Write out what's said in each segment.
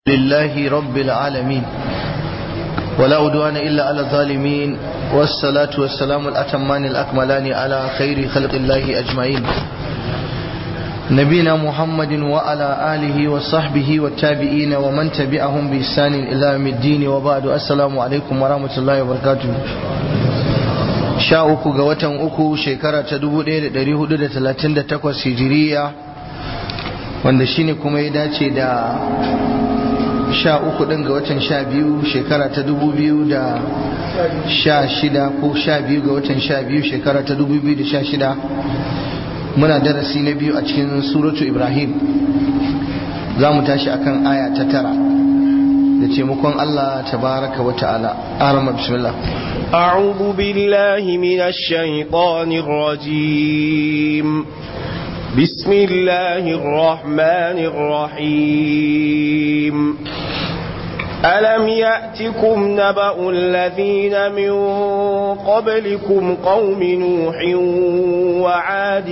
لله رب العالمين ولا أدوان إلا على الظالمين والصلاة والسلام الأتمان الأكملان على خير خلق الله أجمعين نبينا محمد وعلى آله وصحبه والتابعين ومن تبعهم بإحسان إلى يوم الدين وبعد السلام عليكم ورحمة الله وبركاته sha uku ga watan uku shekara ta dubu ɗaya da ɗari hudu da talatin da takwas hijiriya wanda shine kuma ya dace da sha uku ɗin ga watan sha biyu shekara ta dubu biyu da sha shida ko sha biyu ga watan sha biyu shekara ta dubu biyu da sha shida muna darasi na biyu a cikin suratu ibrahim za mu tashi akan aya ta tara da taimakon allah tabaraka wa ta'ala arama bismillah أعوذ بالله من الشيطان الرجيم بسم الله الرحمن الرحيم ألم يأتكم نبأ الذين من قبلكم قوم نوح وعاد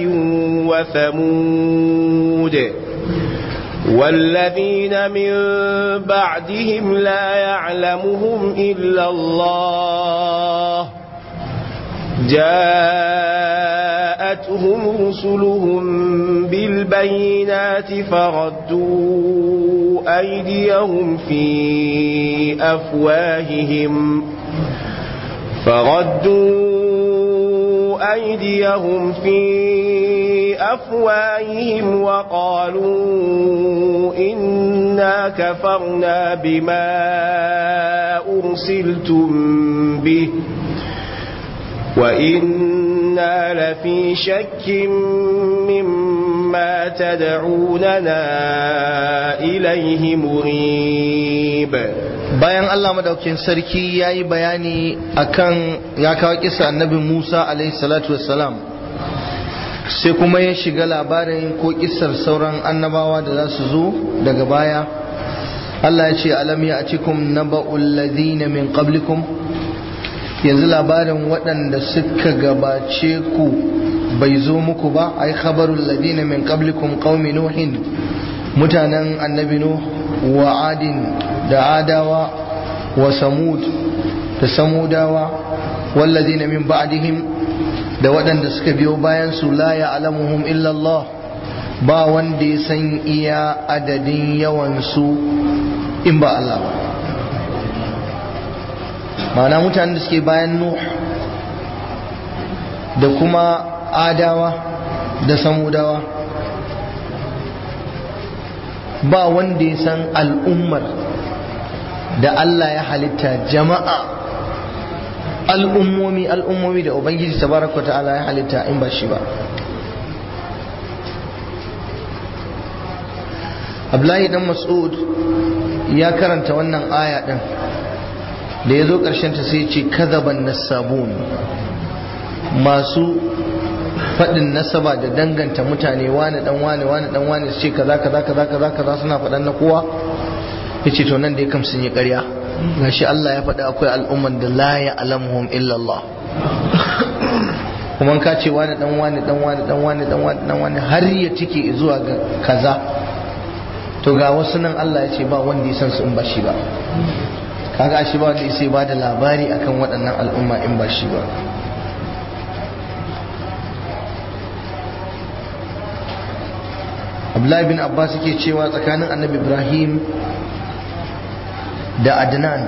وثمود والذين من بعدهم لا يعلمهم إلا الله جاءتهم رسلهم بالبينات فردوا أيديهم في أفواههم فردوا أيديهم في أفواههم وقالوا إنا كفرنا بما أرسلتم به وإنا لفي شك مما تدعوننا إليه مريب bayan Allah madaukin sarki ya yi bayani akan ya kawo kisa annabi Musa alaihi salatu wassalam sai kuma ya shiga labarin ko kisar sauran annabawa da za su zo daga baya Allah ya ce alam ya atikum naba'ul ladina min qablikum yanzu labarin waɗanda suka gabace ku bai zo muku ba ai khabarul ladina min qablikum qaumi nuhin mutanen annabi nuh wa adin da adawa wa samud da samudawa walladina min ba'dihim da waɗanda suka biyo bayan su la ya'lamuhum illa Allah ba wanda ya san iya adadin yawan su in ba Allah ba ma'ana mutanen da suke bayan nuh da kuma adawa da samudawa ba wanda ya san al'ummar da Allah ya halitta jama'a al'ummomi al'ummomi da ubangiji tabaraka ta'ala ya halitta in ba shi ba Abdullahi dan Mas'ud ya karanta wannan aya din da ya zo ta sai ce kazaban nasabun masu faɗin nasaba da danganta mutane wane dan wane wane dan wane su ce kaza kaza kaza kaza kaza suna faɗan na kowa ya ce to nan da ya kam sun yi ƙarya gashi Allah ya faɗi akwai al'umman da la ya alamuhum illallah kuma ka ce wani dan wani dan wani dan wani dan wani dan wani har ya tike zuwa ga kaza to ga wasu nan Allah ya ce ba wanda ya san su in ba shi ba kaga shi ba wanda sai ba da labari akan waɗannan al'umma in ba shi ba Abdullahi bin Abbas yake cewa tsakanin annabi Ibrahim da Adnan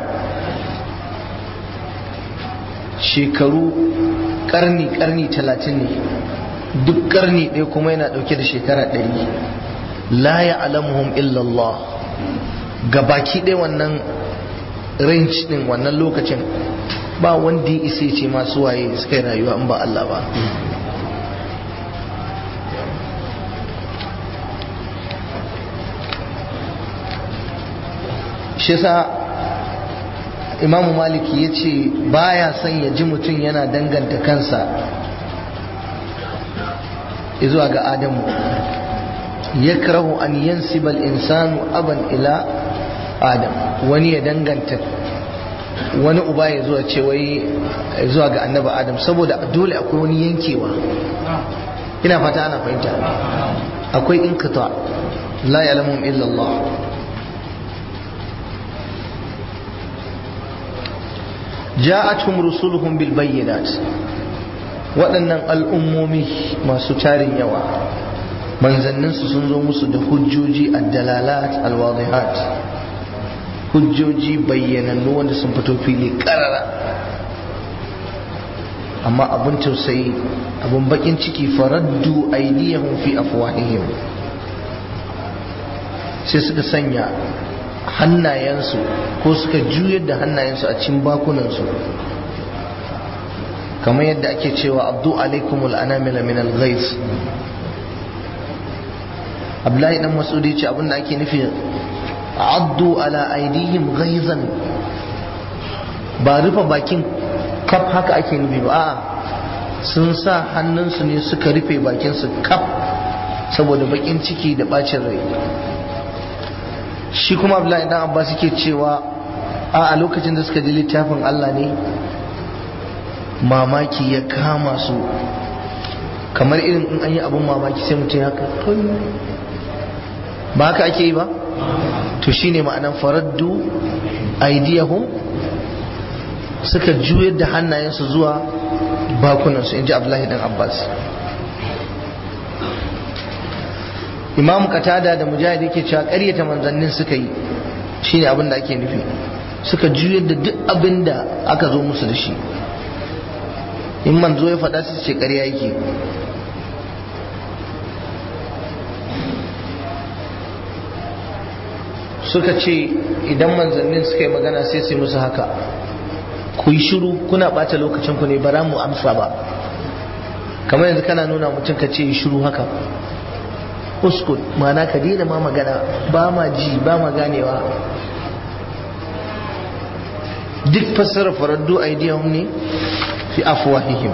shekaru karni karni talatin ne duk karni ɗaya kuma yana ɗauke da shekara ɗari la ya alamuhum illallah gabaki ɗaya wannan range din wannan lokacin ba wanda ya isa ce masu waye suka yi rayuwa in ba Allah ba shi sa imamu maliki ya ce baya son ya ji mutum yana danganta kansa zuwa ga adamu yakrahu an yansibal insanu aban ila adam wani ya danganta wani uba ya zuwa ce wai zuwa ga annabi adam saboda dole akwai wani yankewa ina fata ana fahimta akwai inkita la ya'lamuhum illa Allah ja'atuhum rusuluhum bil bayyinat waɗannan al'ummomi masu tarin yawa manzanninsu sun zo musu da hujjoji addalalat alwadihat hujjoji bayyanannu wanda sun fito fili karara amma abin tausayi abin bakin ciki faraddu aidiyahum fi afwahihim sai suka sanya hannayensu ko suka juyar da hannayensu a cikin bakunansu kamar yadda ake cewa abdu alaikumul anamila min al-ghais abdullahi dan masudi ce abinda ake nufi addu ala aidihim ghaizan ba rufe bakin kaf haka ake nufi ba a'a sun sa hannunsu ne suka rufe bakinsu kaf saboda bakin ciki da bacin rai shi kuma abdullahi dan abbas yake cewa a a lokacin da suka ji littafin Allah ne mamaki ya kama su kamar irin in an yi abin mamaki sai mutum ya kai ba haka ake yi ba to shine ma'anan faraddu aidiyahum suka juyar da hannayensu zuwa bakunansu in ji abdullahi dan abbas imam katada da mujahid yake cewa ƙaryata manzannin suka yi shine abin da ake nufi suka juyar da duk abin da aka zo musu da shi in manzo ya faɗa su ce ƙarya yake suka ce idan manzannin suka yi magana sai sai musu haka ku yi shiru kuna ɓata lokacin ku ne ba mu amsa ba kamar yanzu kana nuna mutum ka ce yi shiru haka uskut mana ka daina ma magana ba ma ji ba ma ganewa duk fassara faraddu aidiyahum ne fi afwahihim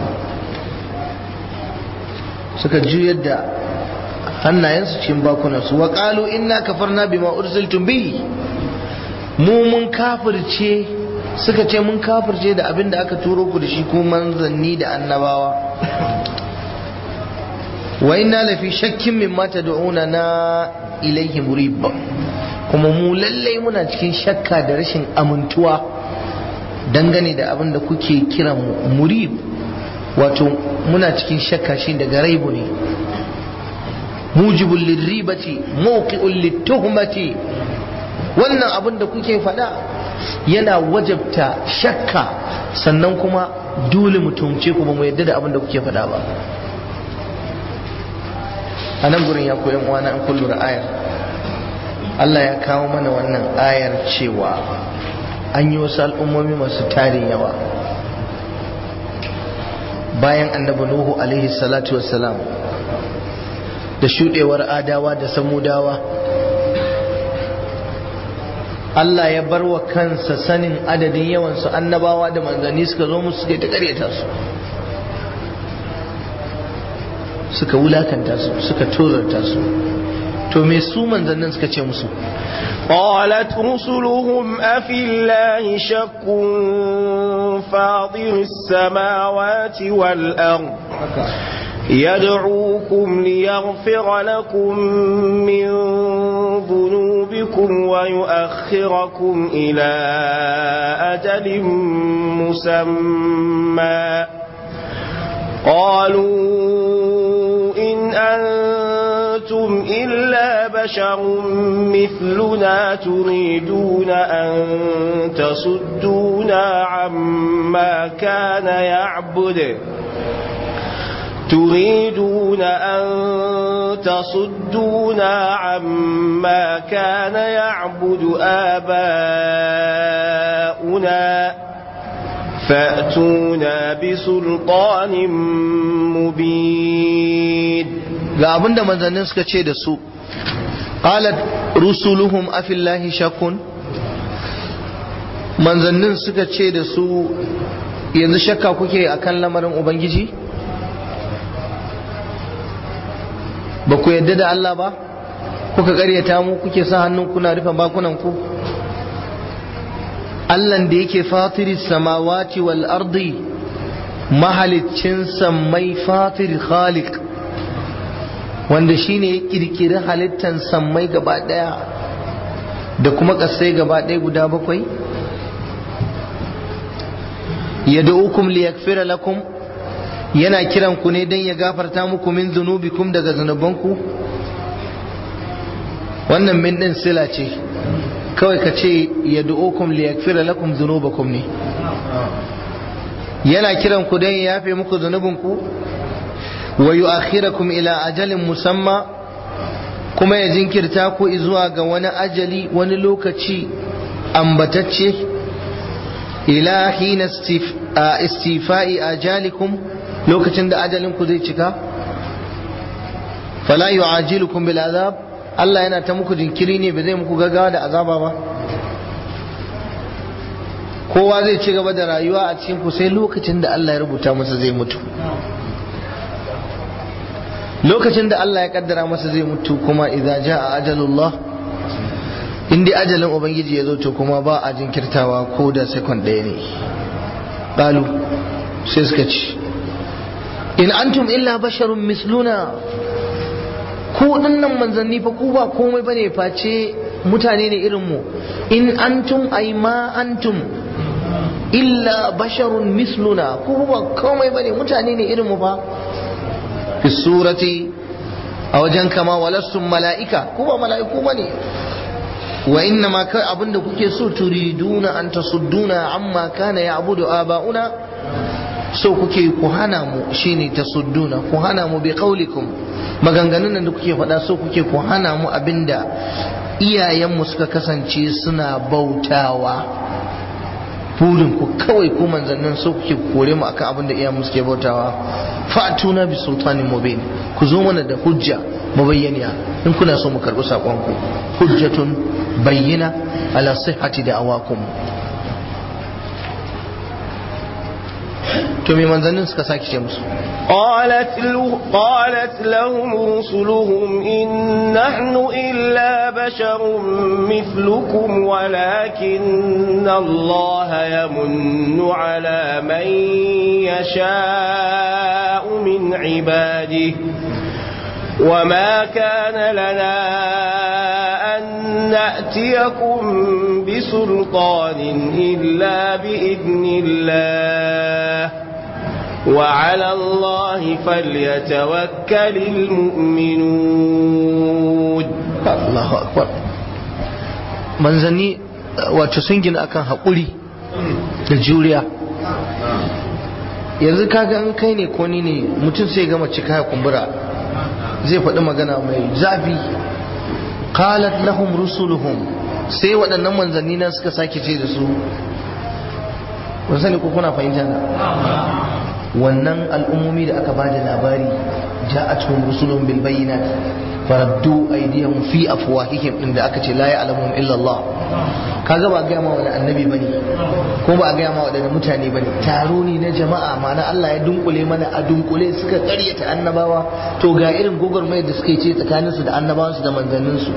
suka juyar da hannayensu cikin bakunansu wa qalu inna kafarna bima ursiltum bi mu mun kafirce suka ce mun kafirce da abin da aka turo ku da shi ko manzanni da annabawa wa inna lafi shakkin mimma tad'una na ilaihi murib kuma mu lallai muna cikin shakka da rashin amintuwa dangane da abin da kuke kiran murib wato muna cikin shakka shi daga raibu ne mujibul lirribati mawqi'ul lituhmati wannan abin da kuke faɗa yana wajabta shakka sannan kuma dole mu tumce ku ba mu yadda da abin da kuke faɗa ba a nan gurin ya koyan uwana an kullu ayar Allah ya kawo mana wannan ayar cewa an yi wasu al'ummomi masu tarin yawa bayan annabi Nuhu alaihi salatu wassalam da shuɗewar adawa da samudawa Allah ya bar wa kansa sanin adadin yawansu annabawa da manzanni suka zo musu suka yi ta ƙaryata su suka wulakanta su suka tozarta su to me su manzannin suka ce musu قالت رسلهم أفي الله شك فاطر السماوات والأرض يدعوكم ليغفر لكم من ذنوبكم ويؤخركم إلى أجل مسمى قالوا إن أنتم إلا بشر مثلنا تريدون أن تصدونا عما كان يعبد تريدون أن تصدونا عما كان يعبد آباؤنا فأتونا بسلطان مبين ga abinda manzannin suka ce da su qalat rusuluhum afillahi shakun manzannin suka ce da su yanzu shakka kuke akan lamarin ubangiji ba ku yadda da Allah ba kuka karyata mu kuke sa hannun kuna rufe bakunan ku Allahn da yake fatiri samawati wal ardi mahaliccin sammai fatir khaliq wanda shine ya kirkiri halittan sammai gaba daya da kuma kasai gaba daya guda bakwai yad'ukum liyaghfira lakum yana kiran ku ne dan ya gafarta muku min zunubikum daga zunubanku wannan min din sila ce kawai ka ce yad'ukum liyaghfira lakum dhunubakum ne yana kiran ku dan ya yafe muku zunubinku wa yu'akhirakum ila ajalin musamma kuma ya jinkirta ku zuwa ga wani ajali wani lokaci ambatacce ila hina istifa'i ajalikum lokacin da ajalin ku zai cika fala yu'ajilukum bil azab Allah yana ta muku jinkiri ne ba zai muku gaggawa da azaba ba kowa zai ci gaba da rayuwa a cikin ku sai lokacin da Allah ya rubuta masa zai mutu lokacin da Allah ya kaddara masa zai mutu kuma idza jaa ajalullah in dai ajalin ubangiji ya zo to kuma ba a jinkirtawa ko da second ɗaya ne qalu sai suka ci in antum illa basharun misluna ku dinnan manzanni fa ku ba komai bane face mutane ne irin mu in antum ay ma antum illa basharun misluna ku ba komai bane mutane ne irin mu fa fi surati a wajen kama walassun mala'ika ku ba mala'iku bane wa inna ma kai abinda kuke so turiduna an tasudduna amma kana ya'budu aba'una so kuke ku hana mu shine tasudduna ku hana mu bi qaulikum maganganun da kuke faɗa so kuke ku hana mu abinda iyayenmu suka kasance suna bautawa burin ku kawai ku manzannin so kuke kore mu akan abinda iyayenmu suke bautawa fatuna bi sultanin mubin ku zo mana da hujja mabayyaniya in kuna so mu karɓi saƙonku hujjatun bayyana ala sihhati da awakum to me manzannin suka sake ce musu قالت, له قالت لهم رسلهم إن نحن إلا بشر مثلكم ولكن الله يمن على من يشاء من عباده وما كان لنا أن نأتيكم بسلطان إلا بإذن الله وعلى الله فليتوكل المؤمنون Allahu akbar manzanni wato sun gina akan haƙuri da juriya yanzu kaga an kai ne ko ni ne mutum sai gama cika ya kumbura zai faɗi magana mai zafi qalat lahum rusuluhum sai waɗannan manzanni na suka sake ce da su kun sani ko kuna fahimta na wannan al'ummomi da aka bada labari ja'atuhum rusulun bil bayyinat faraddu aydiyahum fi afwahihim din da aka ce la ya'lamuhum illa Allah kaga ba ga ma wani annabi bane ko ba ga ma wadannan mutane bane taro ne na jama'a mana Allah ya dunkule mana a dunkule suka karyata annabawa to ga irin gogormayar da suka yi ce tsakaninsu da annabawansu da manzanninsu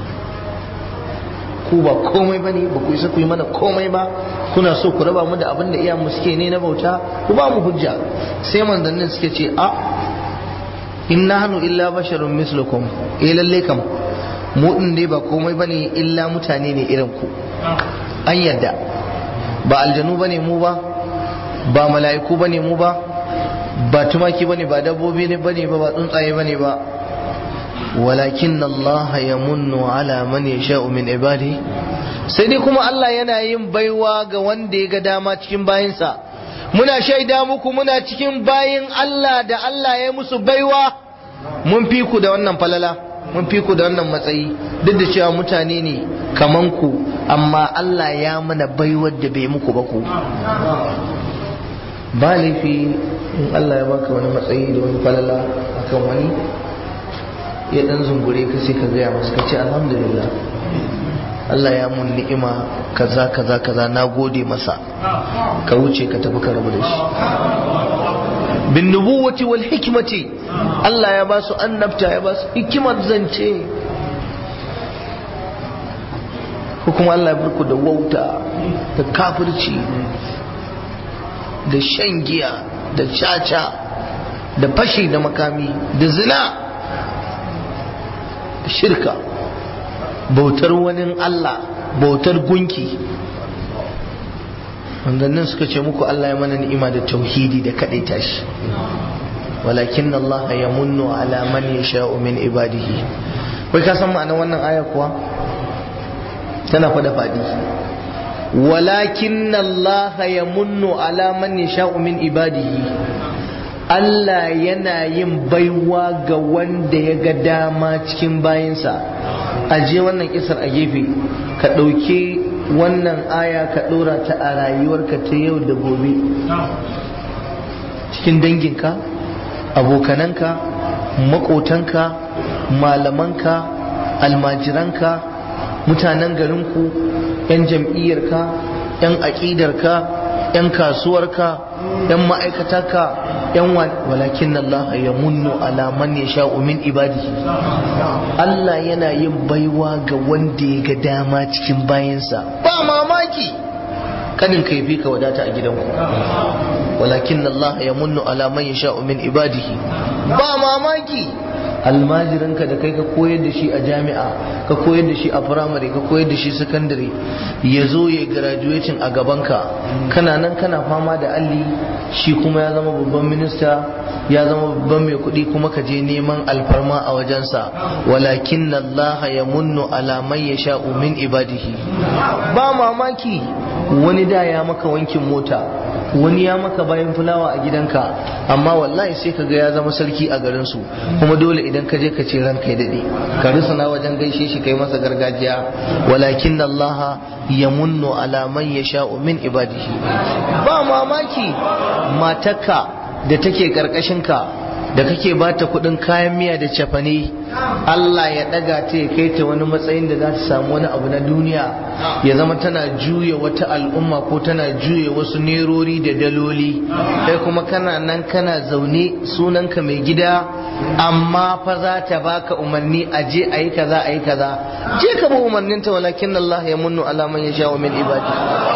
ku ba komai bane ba ku isa ku yi mana komai ba kuna so ku raba mu da abin da iyamu suke ne na bauta ku ba mu hujja sai manzannin suke ce a in nahnu illa basharun mislukum eh lalle kam mu din dai ba komai bane illa mutane ne irin ku an yadda ba aljanu bane mu ba ba mala'iku bane mu ba ba tumaki bane ba dabbobi ne bane ba ba tsuntsaye bane ba walakin Allah ya munnu ala man yasha'u min ibadi sai dai kuma Allah yana yin baiwa ga wanda ya ga dama cikin bayinsa muna shaida muku muna cikin bayin Allah da Allah ya musu baiwa mun fi ku da wannan falala mun fi ku da wannan matsayi duk da cewa mutane ne kaman ku amma Allah ya mana baiwar da bai muku ba ku ba laifi in Allah ya baka wani matsayi da wani falala akan wani ya dan zungure ka sai ka gaya masa ka ce alhamdulillah Allah ya mun ni'ima kaza kaza kaza na gode masa ka wuce ka tafi ka rabu da shi bin nubuwati wal hikmati Allah ya ba su annabta ya ba su hikimar zance ko kuma Allah ya barku da wauta da kafirci da shan giya da caca da fashi da makami da zina da shirka bautar wani Allah bautar gunki manzannin suka ce muku Allah ya mana ni'ima da tauhidi da kadaita shi walakin Allah ya munnu ala man yasha'u min ibadihi wai ka san ma'anar wannan aya kuwa tana fada fadi walakin Allah ya munnu ala man yasha'u min ibadihi Allah yana yin baiwa ga wanda ya ga dama cikin bayinsa aje wannan kisar a gefe ka ɗauki wannan aya ka ɗora ta a rayuwarka ta yau da gobe cikin danginka abokananka maƙotanka malamanka almajiranka mutanen garinku 'yan jam'iyyarka 'yan aƙidarka 'yan kasuwarka 'yan ma'aikatarka 'yan walakin Allah ya munnu ala man ya sha'u min ibadihi Allah yana yin baiwa ga wanda ya ga dama cikin bayansa ba mamaki kanin ka fi ka wadata a gidanku walakin Allah ya munnu ala man ya sha'u min ibadihi ba mamaki almajiranka da kai ka koyar da shi a jami'a ka koyar da shi a firamare ka koyar da shi sakandare ya zo ya graduating a gabanka kana nan kana fama da alli shi kuma ya zama babban minista ya zama babban mai kuɗi kuma ka je neman alfarma a wajensa walakin Allah ya munnu ala man ya sha'u min ibadihi ba mamaki wani da ya maka wankin mota wani ya maka bayan fulawa a gidanka amma wallahi sai ka ga ya zama sarki a garin su kuma dole idan ka je ka ce ranka ya dade ka rusuna wajen gaishe shi kai masa gargajiya walakin Allah ya munnu ala man yasha'u min ibadihi ba mamaki matarka da take karkashin ka da kake bata kudin kayan miya da cefane Allah ya daga ta ya kai ta wani matsayin da za ta samu wani abu na duniya ya zama tana juya wata al'umma ko tana juya wasu nerori da daloli kai kuma kana nan kana zaune sunanka mai gida amma fa za ta baka umarni a je a yi kaza a yi kaza je ka bi umarninta walakin Allah ya munnu ala man yasha min ibadi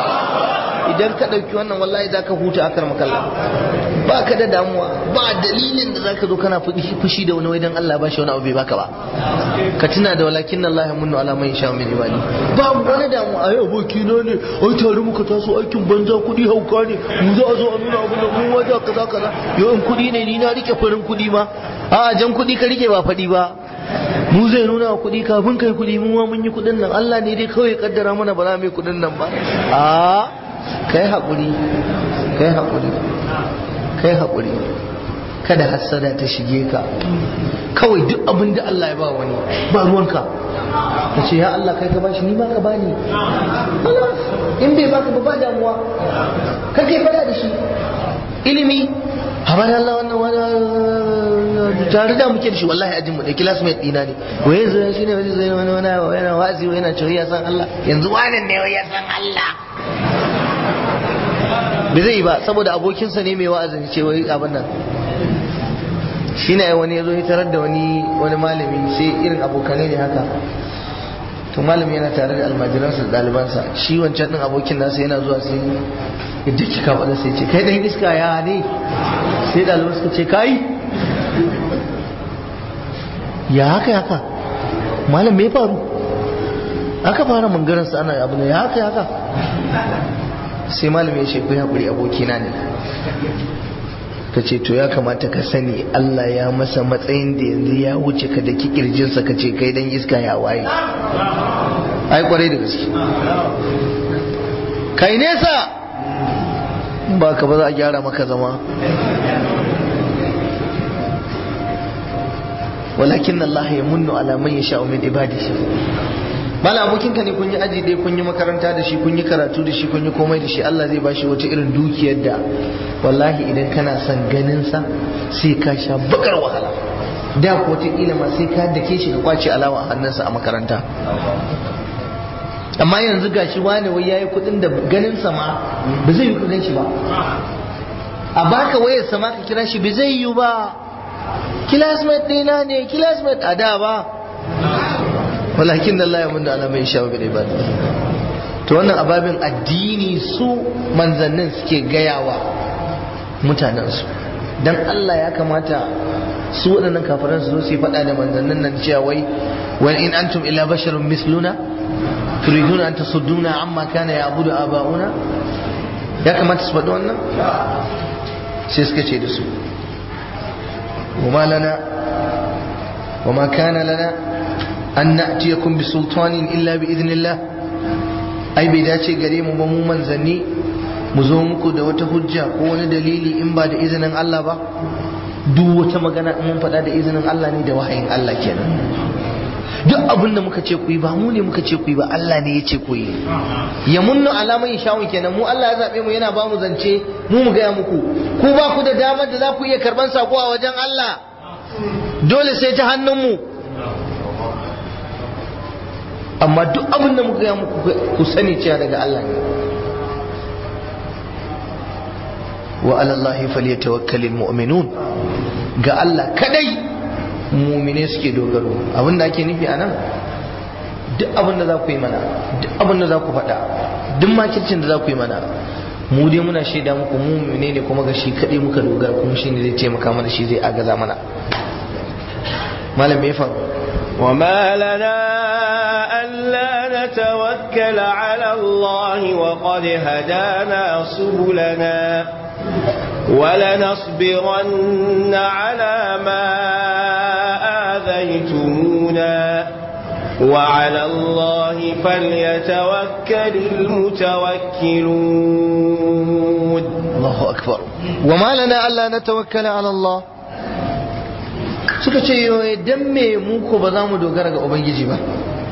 idan ka ɗauki wannan wallahi za ka huta akar makalla ba ka da damuwa ba dalilin da za ka zo kana fushi da wani wai dan Allah ba shi wani abu bai baka ba ka tuna da walakin Allah ya munnu ala man yasha min ibadi ba wani damuwa ai aboki na ne ai tare muka taso aikin banza kuɗi hauka ne mu za a zo a nuna abu da mu wajen kaza kaza yau in kuɗi ne ni na rike farin kuɗi ma a jan kuɗi ka rike ba faɗi ba mu zai nuna wa kuɗi kafin kai kuɗi mu ma mun yi kuɗin nan Allah ne dai kawai kaddara mana ba za mu yi kuɗin nan ba a kai haƙuri kai haƙuri kai haƙuri kada hassada ta shige ka kawai duk abin da Allah ya ba wani ba ruwanka ka ce ya Allah kai ka bashi ni ma ka bani in bai baka ba ba damuwa kar kai fada da shi ilimi habar Allah wannan wani tare da muke da shi wallahi ajin mu da classmate dina ne wai yanzu shi ne wani zai wani wani yana wa'azi yana cewa ya san Allah yanzu wani ne ya san Allah bai zai yi ba saboda abokinsa ne mai wa'azin ce wai abin nan shi ne wani ya zo ya tarar da wani wani malami sai irin abokanai ne haka to malami yana tare da almajiransa da ɗalibansa shi wancan ɗin abokin nasa yana zuwa sai ya duk kika faɗa sai ce kai ɗan iska ya ne sai ɗaliban suka ce kai ya haka haka malam me faru aka fara mangaransa ana abu ne ya haka haka sai malami ya ce ku haƙuri abokina ne ka ce to ya kamata ka sani Allah ya masa matsayin da yanzu ya wuce ka da kirjinsa ka ce kai dan iska ya waye ai kwarai da gaske kai nesa ba ka ba za a gyara maka zama walakin Allah ya munnu ala man yasha min ibadihi mala abokinka ne kun yi aji dai kun yi makaranta da shi kun yi karatu da shi kun yi komai da shi Allah zai bashi wata irin dukiyar da wallahi idan kana son ganin sa sai ka sha bakar wahala da ko wata kila ma sai ka dake shi ka kwace alawa a hannunsa a makaranta amma yanzu gashi wani wai yayi kudin da ganin sa ma ba zai yi kudin shi ba a baka wayar sa ma ka kira shi ba zai yi ba classmate ɗina ne classmate a da ba walakin Allah ya mun da ala mai shawo bil ibad to wannan ababin addini su manzannin suke gayawa mutanen su dan Allah ya kamata su waɗannan kafiran su zo su faɗa da manzannin nan cewa wai wa in antum illa basharun misluna turiduna an tasudduna amma kana ya'budu aba'una ya kamata su faɗi wannan sai suka ce da su وما لنا وما كان لنا أن نأتيكم بسلطان إلا بإذن الله أي بداية قريم وموما زني مزومك دوة حجة قول دليلي إن بعد إذن الله با duk wata magana in mun faɗa da izinin Allah ne da wahayin Allah kenan duk abin da muka ce ku yi ba mu ne muka ce ku yi ba Allah ne ya ce ku yi ya munnu alaman shawun kenan mu Allah ya zabe mu yana ba mu zance mu mu gaya muku ku ba ku da damar da za ku iya karban sako a wajen Allah dole sai ta hannun mu amma duk abin da muka gaya muku ku sani cewa daga Allah ne wa alallahi falyatawakkalul mu'minun ga Allah kadai mumine suke dogaro abinda ake nufi a nan duk abin da za ku yi mana duk abin da za ku faɗa duk makircin da za ku yi mana mu dai muna shaida muku mumine ne kuma ga shi kaɗai muka dogara kuma shi ne zai taimaka mana shi zai agaza mana malam me faru وما لنا ألا نتوكل على الله وقد هدانا سبلنا ولنصبرن على ما آذيتمونا وعلى الله فليتوكل المتوكلون الله أكبر وما لنا ألا نتوكل على الله suka ce dan me mu ko ba za mu dogara ga ubangiji ba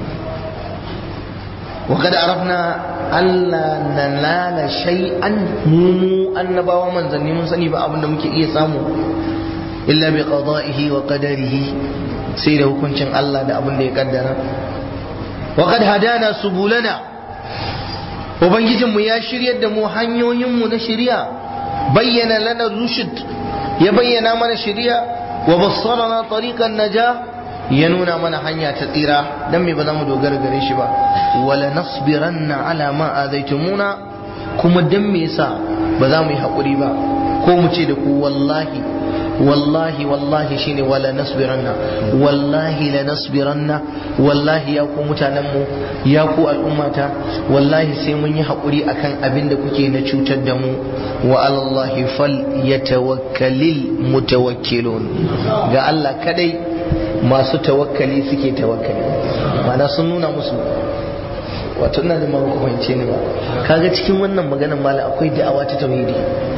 wa kada arafna Allah na lala shay'an mu annabawa manzanni mun sani ba abinda muke iya samu illa bi qada'ihi wa qadarihi sai da hukuncin Allah da abin da ya kaddara wa kad hadana subulana ubangijinmu ya shiryar da mu hanyoyinmu na shiriya bayyana lana rushd ya bayyana mana shiriya wa bassarana tariqan naja ya nuna mana hanya ta tsira dan me ba za mu dogara gare shi ba wala nasbiranna ala ma azaitumuna kuma dan me yasa ba za mu yi hakuri ba ko mu ce da ku wallahi wallahi wallahi shine wala nasbiranna wallahi la nasbiranna wallahi ya ku mutanen mu ya ku al'ummata wallahi sai mun yi hakuri akan abin da kuke na cutar da mu wa alallahi fal yatawakkalil mutawakkilun ga Allah kadai masu tawakkali suke tawakkali mana sun nuna musu wato ina da ma ku fahimce ni ba kaga cikin wannan maganar mala akwai da'awa ta tauhidi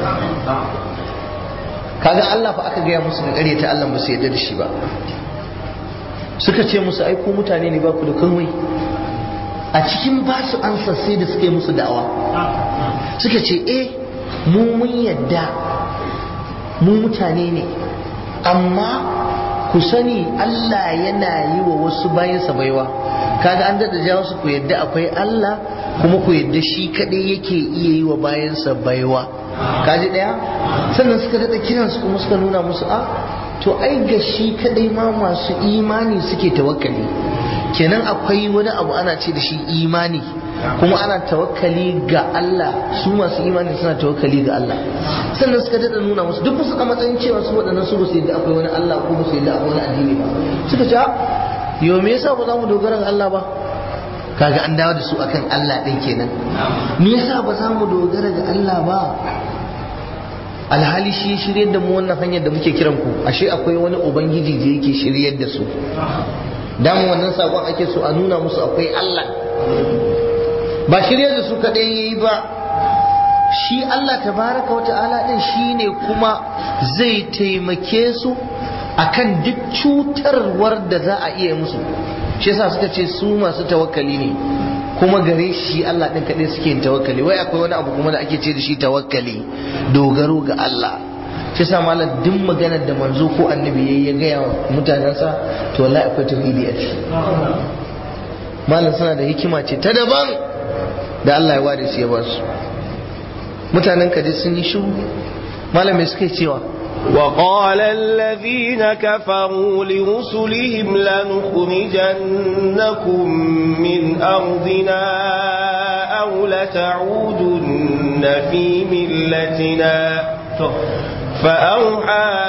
kaga Allah fa aka gaya musu da ta Allah ba su yarda da shi ba suka ce musu ai ku mutane ne ba ku da komai a cikin ba su ansa sai da suka yi musu da'awa suka ce eh mu mun yadda mu mutane ne amma ku sani Allah yana yi wa wasu bayansa baiwa kaga an daɗa jawo su ku yadda akwai Allah kuma ku yadda shi kaɗai yake iya yi wa bayansa baiwa kaji ɗaya sannan suka daɗa kiransu kuma suka nuna musu a to ai ga shi kaɗai ma masu imani suke tawakkali kenan akwai wani abu ana ce da shi imani kuma ana tawakkali ga Allah su masu imani suna tawakkali ga Allah sannan suka daɗa nuna musu duk su a matsayin cewa su waɗannan su ba su yadda akwai wani Allah ko ba su yadda akwai wani addini ba suka ce yau me yasa ba za mu dogara ga Allah ba kaga an dawo da su akan Allah ɗin kenan me yasa ba za mu dogara ga Allah ba alhali shi shiryar da mu wannan hanyar da muke kiran ku ashe akwai wani ubangiji da yake shiryar da su damu wannan sakon ake so a nuna musu akwai Allah ba shiryar da su kaɗai yayi ba shi Allah tabaraka wa ta'ala din shine kuma zai taimake su akan duk cutarwar da za a iya musu shi yasa suka ce su masu tawakkali ne kuma gare shi Allah din kaɗai suke yin tawakkali wai akwai wani abu kuma da ake ce da shi tawakkali dogaro ga Allah shi yasa malam duk maganar da manzo ko annabi yayi ya gaya wa mutanensa to wallahi akwai tauhidi a ciki malam suna da hikima ce ta daban da Allah ya ware su ya ba su mutanen kaji sun yi shiru malam me suke cewa وقال الذين كفروا لرسلهم لنخرجنكم من أرضنا أو لتعودن في ملتنا فأوحى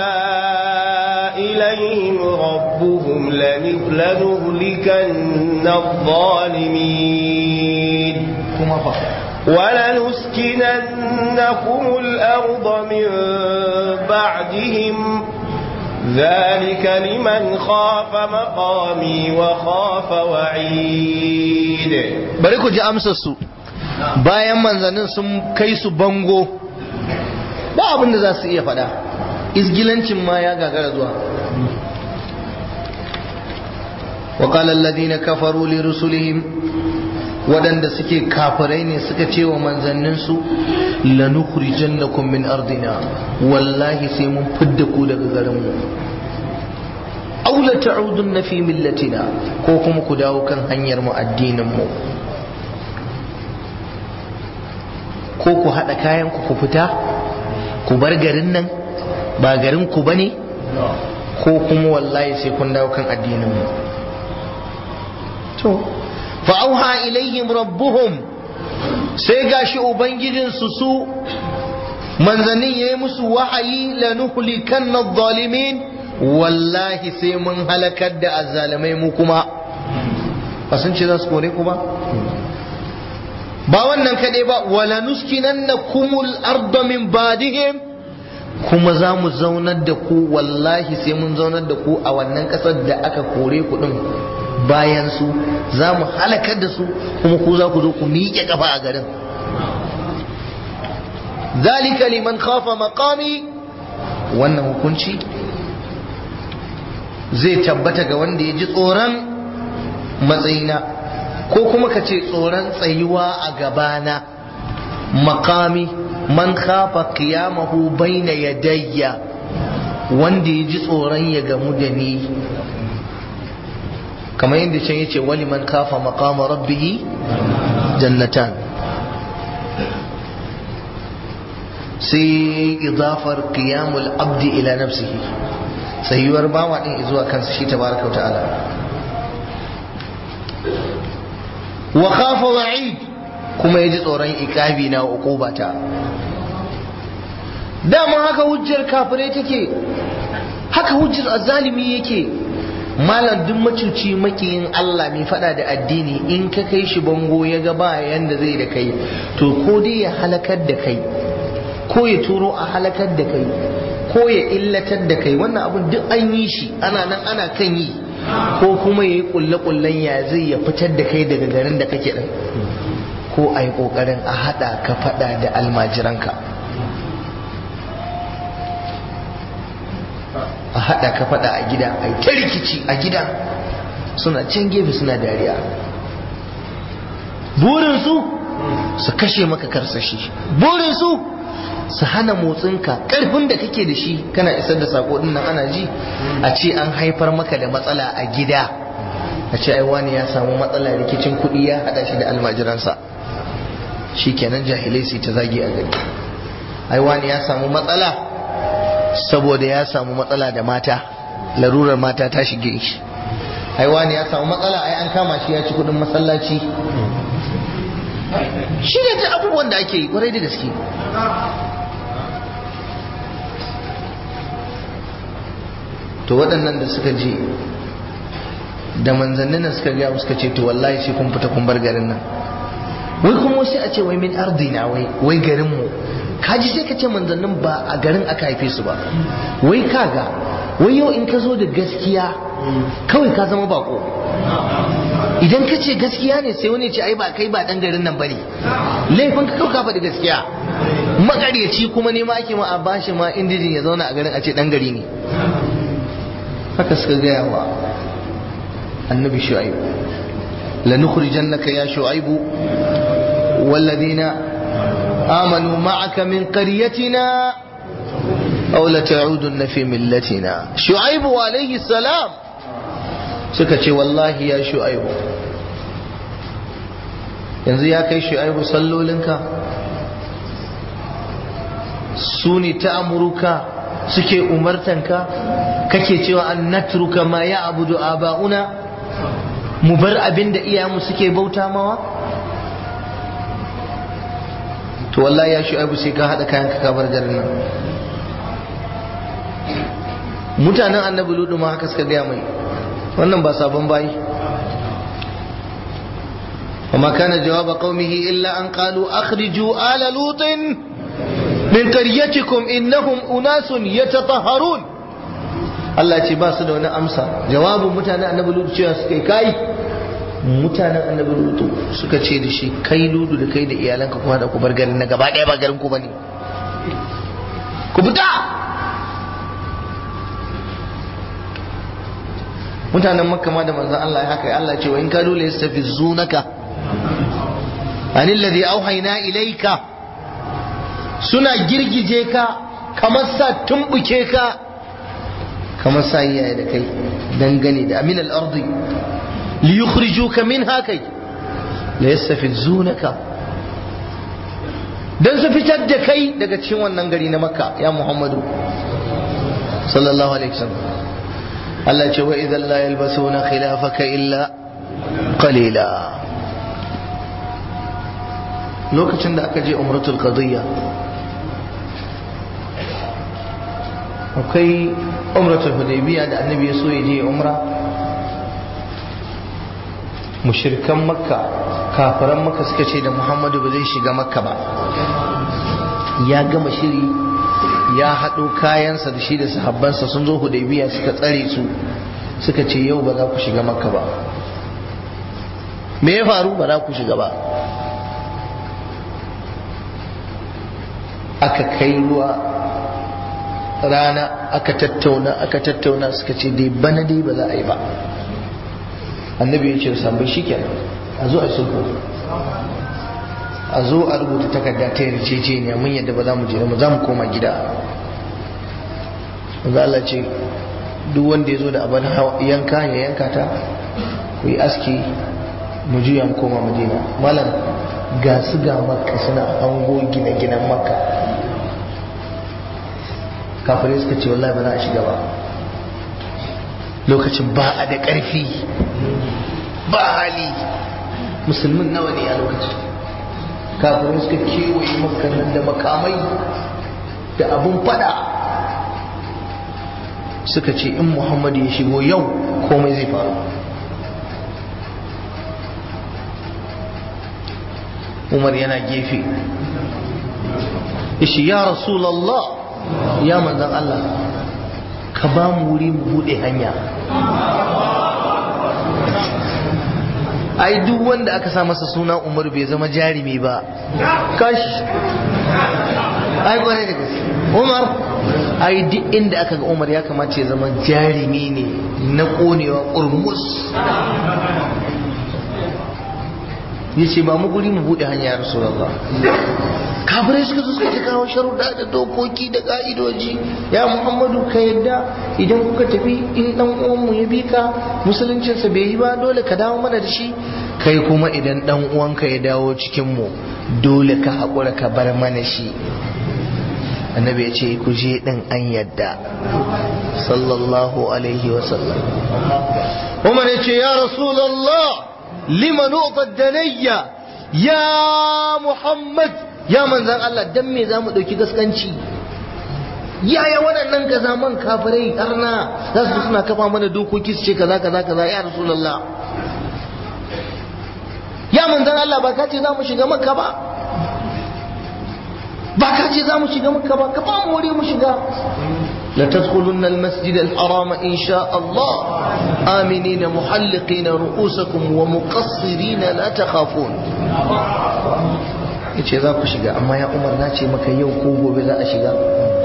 إليهم ربهم لنهلكن الظالمين ولنسكننكم الأرض من بعدهم ذلك لمن خاف مقامي وخاف وعيد bari ku ji amsar su bayan manzannin sun kai su bango ba abin da za su iya faɗa izgilancin ma ya gagara zuwa وقال الذين كفروا لرسلهم waɗanda suke kafirai ne suka ce wa manzanninsu lanukhrijannakum min ardina wallahi sai mun fidda ku daga garinmu aw la ta'udunna fi millatina ko kuma ku dawo kan hanyar mu addinin mu ko ku haɗa kayan ku ku fita ku bar garin nan ba garin ku bane ko kuma wallahi sai kun dawo kan addinin mu to fa'auha ilaihim rabbuhum sai gashi ubangijinsu su manzannin ya yi musu wahayi lanuhlikan na zalimin wallahi sai mun halakar da azzalamai mu kuma ba sun ce za su kore ku ba ba wannan kaɗai ba wala nuskinan na kumul arda min badihim kuma za mu zaunar da ku wallahi sai mun zaunar da ku a wannan ƙasar da aka kore ku ɗin bayan su za mu halakar da su kuma ku za ku zo ku miƙe ƙafa a garin zalika liman khafa maqami wannan hukunci zai tabbata ga wanda ya ji tsoron matsayina ko kuma ka ce tsoron tsayuwa a gabana makami man khafa qiyamahu baina yadayya wanda ya ji tsoron ya gamu da ni kamar yadda can yace wali man kafa maqama rabbihi jannatan sai idafar qiyamul abdi ila nafsihi sayuwar bawa din zuwa kansa shi tabaraka ta'ala wa khafa wa'id kuma yaji tsoron ikabi na uqubata dama haka hujjar kafirai take haka hujjar azalimi yake malam duk macuci makiyin Allah mai fada da addini in ka kai shi bango ya ga ba yanda zai da kai to ko dai ya halakar da kai ko ya turo a halakar da kai ko ya illatar da kai wannan abin duk an yi shi ana nan ana kan yi ko kuma ya yi kulle-kullen ya zai ya fitar da kai daga garin da kake din ko a yi kokarin a hada ka fada da almajiranka a haɗa ka faɗa a gida a yi ta rikici a gida suna can gefe suna dariya burinsu su kashe maka karsashi burinsu su hana motsinka ƙarfin da kake da shi kana isar da sako ɗin nan ana ji a ce an haifar maka da matsala a gida a ce ai wani ya samu matsala rikicin kuɗi ya haɗa shi da almajiransa shi kenan jahilai su ta zagi a gari ai wani ya samu matsala saboda ya samu matsala da mata larurar mata ta shige shi ai wani ya samu matsala ai an kama shi ya ci kudin masallaci shi ne ta abubuwan da ake yi kwarai da gaske to waɗannan da suka je da manzannin nan suka gaya suka ce to wallahi sai kun fita kun bar garin nan wai kuma wasu a ce wai min ardina wai wai garin mu kaji sai ka ce manzannin ba a garin aka haife su ba wai kaga wai yau in ka zo da gaskiya kawai ka zama bako idan ka ce gaskiya ne sai wani ce ai ba kai ba dan garin nan bane laifin ka kauka faɗi gaskiya makaryaci kuma ne ma ake ma a bashi ma indijin ya zauna a garin a ce dan gari ne haka suka gaya wa annabi shu'aib lanukhrijannaka ya shu'aibu walladina آمنوا معك من قريتنا أو لتعودن في ملتنا شعيب عليه السلام سكتي والله يا شعيب yanzu ya kai shu'aibu sallolinka su ne ta amuruka suke umartanka kake cewa an natruka ma ya abudu aba'una mu bar abin da iyamu suke bauta mawa to wallahi ya shu'aibu sai ka haɗa kayan ka bar garin nan mutanen annabi ludu ma haka suka gaya mai wannan ba sabon bayi وما كان جواب قومه إلا أن قالوا أخرجوا آل لوط من قريتكم إنهم أناس يتطهرون Allah ce ba su da wani amsa jawabin mutanen annabi lutu cewa suka kai mutanen annabi lutu suka ce da shi kai ludu da kai da iyalanka kuma da ku bar garin na gaba ɗaya ba garin ku bane ku fita mutanen makka ma da manzon Allah ya haka Allah ce wa in kadu la yastafizunaka anil ladhi auhayna ilayka suna girgije ka kamar sa tumbuke ka kamar sa iyaye da kai dangane da amin al-ardi li yukhrijuka minha kai la yastafizunaka dan su fitar da kai daga cikin wannan gari na makka ya muhammadu sallallahu alaihi wasallam Allah ce wa idan la yalbasuna khilafaka illa qalila lokacin da aka je umratul qadiyya akwai umratul hudaybiya da annabi ya so ya je umra mushirkan makka kafiran makka suka ce da muhammadu ba zai shiga makka ba ya gama shiri ya haɗo kayansa da shi da sahabbansa sun zo hudaybiya suka tsare su suka ce yau ba za ku shiga makka ba me ya faru ba za ku shiga ba aka kai ruwa rana aka tattauna aka tattauna suka ce dai bana dai ba za a yi ba annabi ya ce sambai shi kenan a zo a sulhu a zo a rubuta takarda ta yarjejeniya mun yadda ba za mu je ba za mu koma gida wanda Allah ce duk wanda ya zo da abin yanka ya yanka ta ku yi aski mu juya mu koma madina malam ga su ga makka suna hango gine-ginen makka kafirai suka ce wallahi ba za a shiga ba lokacin ba a da ƙarfi ba hali musulmin nawa ne a lokacin kafirai suka kewaye makanan da makamai da abun fada suka ce in muhammadu ya shigo yau komai zai faru umar yana gefe ishi ya rasulallah ya manzan Allah ka ba mu wuri mu bude hanya ai duk wanda aka sa masa suna umar bai zama jarumi ba kash ai kwarai da gaske umar ai duk inda aka ga umar ya kamata ya zama jarumi ne na konewa urmus ya ce ba mu guri mu buɗe hanya ya rasulallah kafirai suka zo suka ta kawo sharuɗa da dokoki da ƙa'idoji ya muhammadu ka yadda idan kuka tafi in ɗan uwanmu ya bi ka musuluncinsa bai yi ba dole ka dawo mana da shi kai kuma idan ɗan uwanka ya dawo cikinmu dole ka haƙura ka bar mana shi annabi ya ce ku je ɗin an yadda sallallahu alaihi wasallam umar ya ce ya rasulallah lima nu'ta danayya ya muhammad ya manzan Allah dan me za mu ɗauki gaskanci yaya waɗannan kaza man kafirai arna za su suna kafa mana dokoki su ce kaza kaza kaza ya rasulullah ya manzan Allah ba ka ce za mu shiga makka ba ba ka ce za mu shiga makka ba ka ba mu wuri mu shiga la tadkhulunna al-masjid al-haram insha Allah aminina muhalliqina ru'usakum wa muqassirina la takhafun yace za ku shiga amma ya umar na ce maka yau ko gobe za a shiga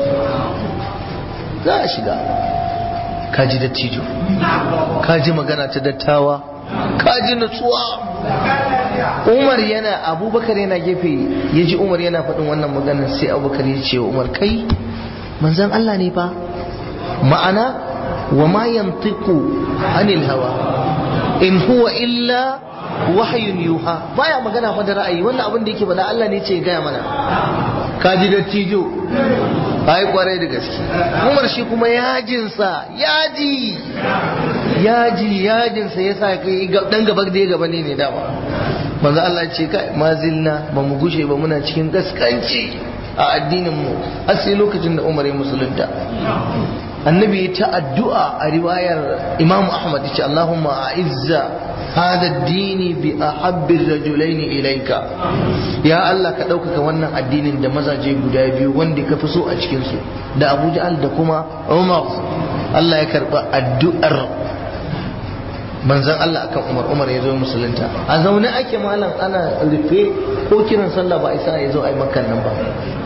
za a shiga kaji dattijo kaji magana ta dattawa kaji nutsuwa umar yana abubakar yana gefe ya ji umar yana faɗin wannan magana sai abubakar ya ce wa umar kai manzan Allah ne fa ma'ana wa ma yantiku anil hawa in huwa illa wahayun yuha baya magana fa da ra'ayi wannan abin da yake faɗa Allah ne ce ya gaya mana ka ji dattijo ai kwarai da gaske Umar shi kuma yajinsa yaji yaji yajinsa yasa kai dan gaba da gaba ne ne dama manzo Allah ya ce kai mazilna ba mu gushe ba muna cikin gaskanci a addinin mu har sai lokacin da Umar ya musulunta annabi ta addu'a a riwayar Imam Ahmad ya ce Allahumma a'izza hada dini bi ahabbir rajulaini ilaika ya Allah ka ɗaukaka wannan addinin da mazaje guda biyu wanda ka fi so a cikin su da Abu Ja'al da kuma Umar Allah ya karba addu'ar manzon Allah akan Umar Umar ya zo musulunta a zaune ake malam ana rufe ko kiran sallah ba isa ya zo ai makan nan ba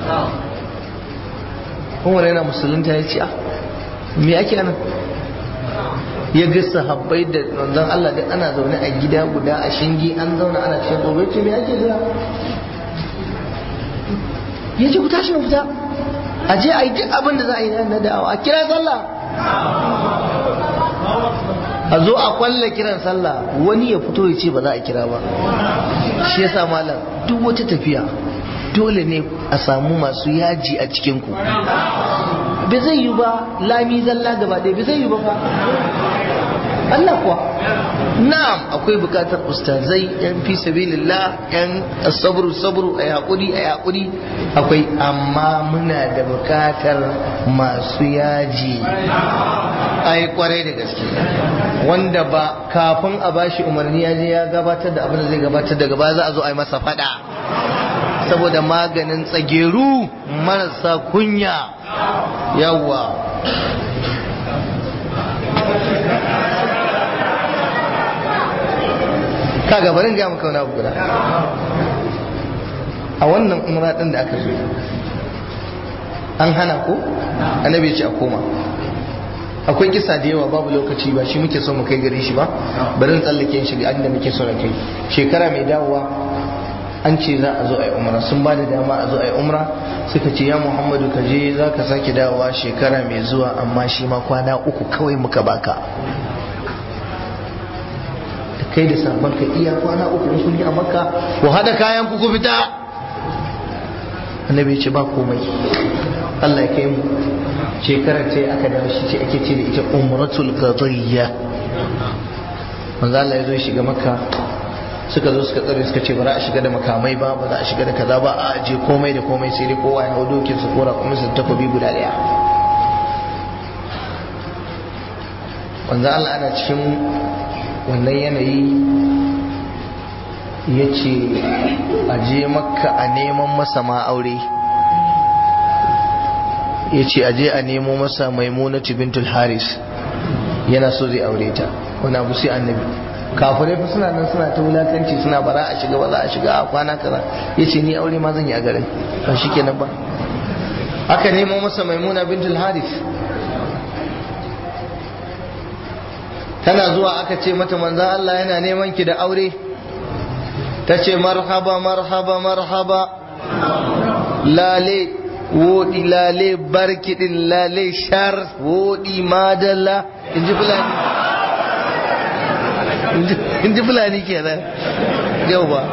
Umar yana musulunta ya ce ah me ake nan ya ga sahabbai da manzon Allah da ana zaune a gida guda a shingi an zauna ana cikin gobe ce me ake jira ya ce ku tashi mu fita a je a yi duk abin da za a yi na da'awa a kira sallah a zo a kwalla kiran sallah wani ya fito ya ce ba za a kira ba shi yasa malam duk wata tafiya dole ne a samu masu yaji a cikinku bai zai yi ba lami zalla gaba ɗaya bai zai yi ba fa Allah kuwa na'am akwai bukatar ustazai yan fi sabilillah yan sabru sabru a hakuri a hakuri akwai amma muna da bukatar masu yaji ai kwarai da gaske wanda ba kafin a bashi umarni ya je ya gabatar da abin da zai gabatar daga baya za a zo a yi masa fada saboda maganin tsageru marasa kunya yawa kaga barin ga maka wani abu guda a wannan umra din da aka zo an hana ko annabi ya ce a koma akwai kisa da yawa babu lokaci ba shi muke so mu kai gare shi ba bari tsallake shi ga inda muke so na kai shekara mai dawowa an ce za a zo a yi umra sun ba da dama a zo a yi umra suka ce ya muhammadu ka je za ka sake dawowa shekara mai zuwa amma shi ma kwana uku kawai muka baka da kai da sabon ka iya kwana uku in kun yi a makka ku haɗa kayan ku ku fita annabi ya ce ba komai Allah ya kai mu shekarar ce aka dawo shi ce ake ce da ita umratul qadiyya manzo Allah ya zo shiga makka suka zo suka tsare suka ce ba za a shiga da makamai ba ba za a shiga da kaza ba a aje komai da komai sai dai kowa ya hau dokin su kora kuma su takobi guda daya manzo Allah ana cikin wannan yanayi ya ce a je makka a neman masa ma aure ya ce a je a nemo masa maimunatu bintul haris yana so zai aure ta wani abu sai annabi kafirai fa suna nan suna ta wulakanci suna bara a shiga ba za a shiga a kwana kaza ya ce ni aure ma zan yi a garin ba shi kenan ba aka nemo masa maimuna bintul haris tana zuwa aka ce mata manzan Allah yana neman ki da aure ta ce marhaba marhaba marhaba lale wodi lale barkidin lale shar wodi madalla in ji fulani in ji fulani kenan yau ba